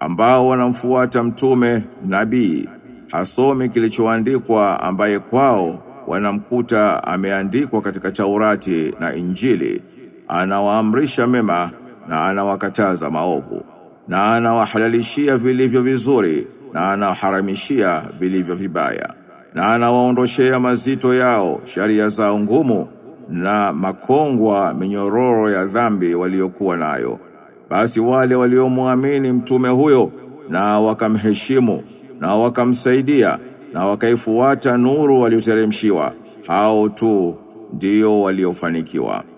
ambao wanamfuata mtume nabii hasomi kilichoandikwa ambaye kwao wanamkuta ameandikwa katika Taurati na Injili anawaamrisha mema na anawakataza maovu na anawahalalishia vilivyo vizuri na anawaharamishia vilivyo vibaya na anawaondoshea mazito yao sharia zao ngumu na makongwa minyororo ya dhambi waliokuwa nayo basi wale waliomwamini mtume huyo na wakamheshimu na wakamsaidia na wakaifuata nuru walioteremshiwa hao tu ndio waliofanikiwa